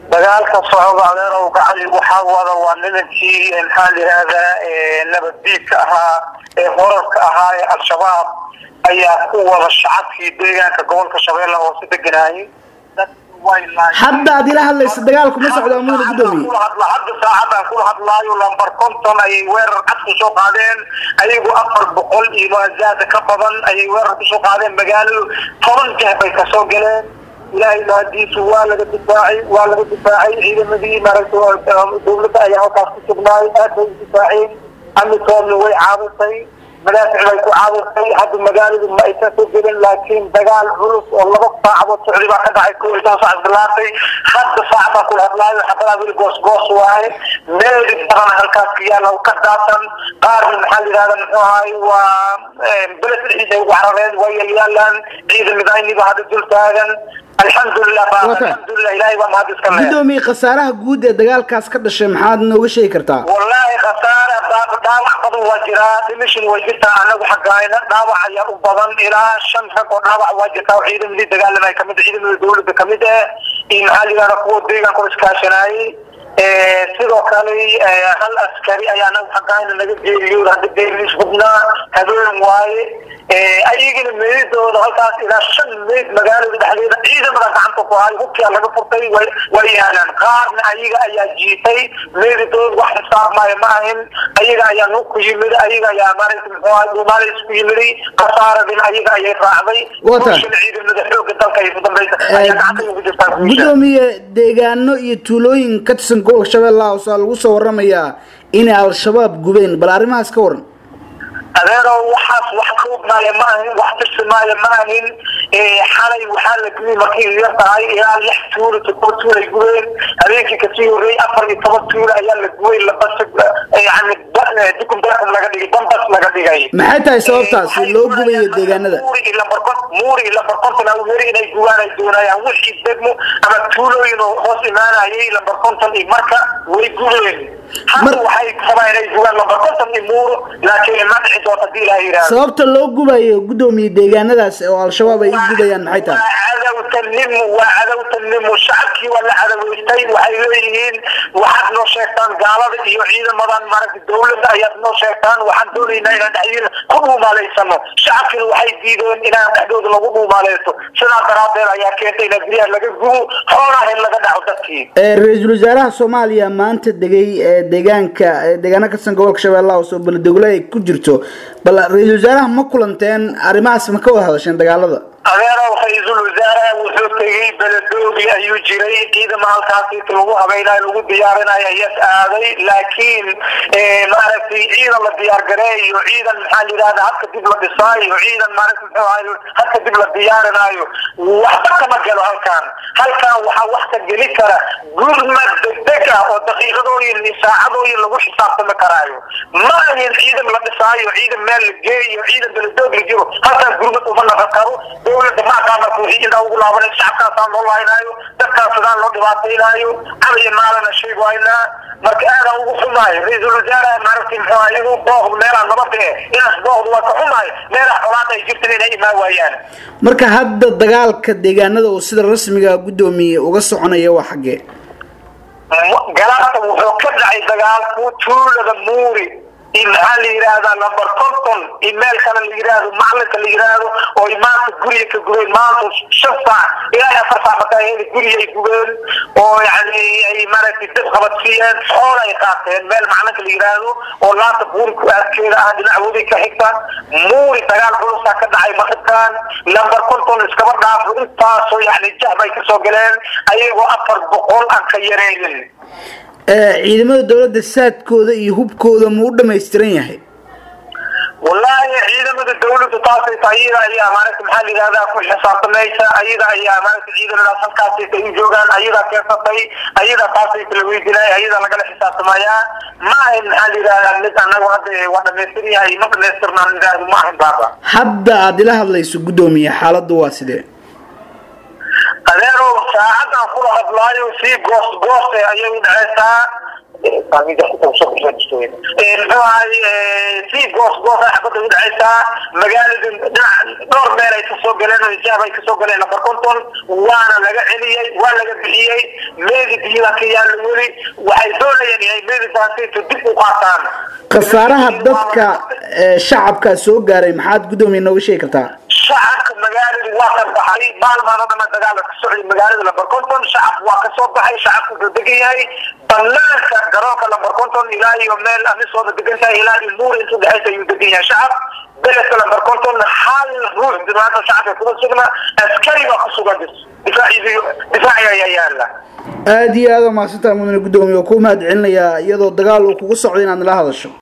dagaalka socda adeerow gacali waxaa wada waa nimankii maxaa la yihahdaa nabaddiidka ahaa ee horarka ahaa ee al-shabaab ayaa ku wada shacabkii deegaanka gobolka shabeelle hoose deganaayay hadda aad ila hadlaysa dagaalku ma socdo amuuna gudoomiye hadda saacadaan kula hadlaayo lambar konton ayay weerar cad kusoo qaadeen ayagu afar boqol iyo maazaada ka badan ayay weerar kusoo qaadeen magaaladu toban jeer bay kasoo galeen ilaahay mahadiisu waa laga difaacay waa laga difaacay ciidamadii maaragta dawladda ayaa halkaas ku sugnaay aad bay u difaaceen amisoomna way caabisay madaafic bay ku caabisay hadda magaaladu ma aysan soo gelin laakiin dagaal culus oo laba saacadood socdi baa ka dhacay ko iyo toban saac bilaatay hadda saacadaan kula hadlaayo xabadaa weli goos goos waaye meeli badan halkaas ka yaala ka daadsan qaarna maxaa la yidhahda muxuu ahaay waa beled dhexdiisa ugu carareen waa yalyaalaan ciidamadaayniba hadda dul taagan alxamdulilah alxamdulilah ilahay baa mahad iska leh gudoomiye khasaaraha guud ee dagaalkaas ka dhashay maxaad nooga sheegi kartaa wallaahi khasaara dhaawac badan waa jiraa dhimishin way jirtaa anagu xaggaayna dhaawac ayaa u badan ilaa shan rag oo dhaawac waa jirtaa oo ciidamadii dagaalamay kamid ciidamada dawladda kamid ah iyo maxaa la yidhahda kuwa deegaanka oo iskaashanaayay sidoo kale hal askari ayaa anagu xaggaayna naga geeriyo hadda geeriis hubnaa habeen waaye ayagina meedooda halkaas ilaa shan meyd magaalada dhexdeeda ciidamada gacanta ku hayo hubkia laga furtay way yaalaan qaarna ayaga ayaa jiitay meedadooda wax xisaabmaayo ma ahin ayaga ayaa nuug ku yimid ayaga ayaa maaragta muxuu ahay dhuumaalays ku yimiday khasaaradin ayaga ayay raacday bulshada ciidamada xooga dalka ay ku dambaysa ayaa gacanta ugu jirtaa gudoomiye deegaano iyo tuulooyin ka tirsan gobolka shabeellaha hoose lagu soo waramayaa inay al-shabaab gubeen bal arrimahaas ka waran adeerow waxaas wax ka ognaaya ma ahin wax tirsimaayo ma ahin xalay waxaa la gubay markay yar tahay ilaa lix tuulo todoba tuul ay gubeen habeenkii kasii horreeyey afar iyo toban tuulo ayaa la gubay labas yani dukum dakum laga dhigay bambas laga dhigay maxay tahay sababtaasi loo gubayo deegaanada muuri lambarkon muuri iyo lambarkonton aweri inay gubaan ay doonayaan wixii degmo ama tuulooyin oo hoos imaanayay lambar konton iyo marka way gubeen hadda waxay rabaa inay gubaan lambar konton iyo muuro laakiin ma dhici doonta hadii ilaha yidhahdo sababta loo gubayo gudoomiye deegaanadaas oo al-shabaab ay u gubayaan maxay tahay cadowtanimo waa cadowtanimo shacabkii waa la cadaweystay waxay leeyihiin waxaad noo sheegtaan gaalada iyo ciidamadan maaragta dawladda ayaad noo sheegtaan waxaan doonaynaa inaan dhexdiina ku dhuumaalaysano shacabkina waxay diideen inaan dhexdooda lagu dhuumaaleysto sidaa daraadeed ayaa keentay in guryaha laga gubo xoolaha in laga dhaco dadkii ra-iisul wasaaraha soomaaliya maanta degay deegaanka deegaano katirsan gobolka shabeellaha hoose oo beledowle ay ku jirto bal ra-iisul wasaaraha ma kulanteen arrimahaas ma ka wada hadasheen dagaalada adeerow ra-iisul wasaaraha wuxuu tegey beledoogi ayuu jiray ciidama halkaasi lagu habaynayo lagu diyaarinayo ayas aaday laakiin maaragtay ciidan la diyaargareeyo ciidan maxaa la yidhahda hadka dib la dhisaayo ciidan maaragta muxuu ahay hadka dib la diyaarinaayo waxba kama galo halkan halkan waxaa wax ka geli kara gurmad degdeg ah oo daqiiqadooyin iyo saacadooyin lagu xisaabtami karaayo ma ahin ciidan la dhisaayo ciidan meel la geeyo ciidan beledoog la jiro halkan gurmad uma naqan karo dawladda maakaa marka wixii intaa ugu laabanay shacabkaasaan loo lahaynaayo dadkaas sidaan loo dhibaataynaayo cabaya maalana sheeg waynaa marka aadaan ugu xumaayo ra-iisul wasaaraha maaragtay muxuu ahay inuu booqdo meelaha nabada eh inaas booqdo waa ka xumaayo meelaha xolaada ay jirtan inay imaan waayaan marka hadda dagaalka deegaanada oo sida rasmiga gudoomiye uga soconaya waa xaggee galaata wuxuu ka dhacay dagaalku tuulada muuri iyo maxaa la yidhaahdaa lambar konton iyo meel kale la yidhaahdo macalinka la yidhaahdo oo maanta guriga ka gubeen maanta shan saac ilaa afar saac markaa guriga ay gubeen oo yani ay maaragtay dib qabadsiiyeen xool ay qaateen meel macalinka la yidhaahdo oo laanta buuri ku aadkeeda ah dhinac wadi ka xigta muuri dagaal culusaa ka dhacay maqibkan lambar konton iskaba dhaafo intaasoo yani jah bay kasoo galeen ayagoo afar boqol aan ka yareynin ciidamada dawladda saadkooda iyo hubkooda ma u dhamaystiran yahay wallaahi ciidamada dawladdu taasay tahay iyada ayaa maaragta maxaa la yidhahdaa ku xisaabtamaysa ayada ayaa maaragta ciidamadaas halkaasaysa u joogaan ayadaa keensatay ayada taasaysa la weydinaya ayada lagala xisaabtamayaa ma ahin maxaa la yidhahdaa mid anagu hadda waa dhamaystiran yahay ma dhamaystirnaan yidhaahdo ma ahin baaba hadda aada ila hadlayso guddoomiye xaaladdu waa sidee adeerow saacadan kula hadlaayo sii goos goose ayay u dhaceysaa si goos goosa xabada u dhacaysaa magaalada dhowr meel ay kasoo galeen hijaab ay kasoo galeen lambar konton waana laga celiyey waa laga bixiyey meedi biyaa ka yaalla weli waxay doonayaan inay meedi baasiintu dib u qaataan khasaaraha dadka shacabka soo gaaray maxaad guddoomiye nooga sheegi kartaa shacabka magaalada waa ka baxay maalmaano dhama dagaala ka socday magaalada lambar konton shacabku waa kasoo baxay shacabku wuxuu degan yahay banaanka garoonka lambar konton ilaa iyo meel amisooda degan tahay ilaa iyo muur intuu dhexaysa ayuu degan yahay shacab beledka lambar konton hal ruux maanta shacabka kuma sugna askari baa ku sugan difaaciy difaaci ayaa yaala aada iyo aada umahadsantaha mudane guddoomiye oo ku mahad celinayaa iyadoo dagaal uu kugu socdo inaad nala hadasho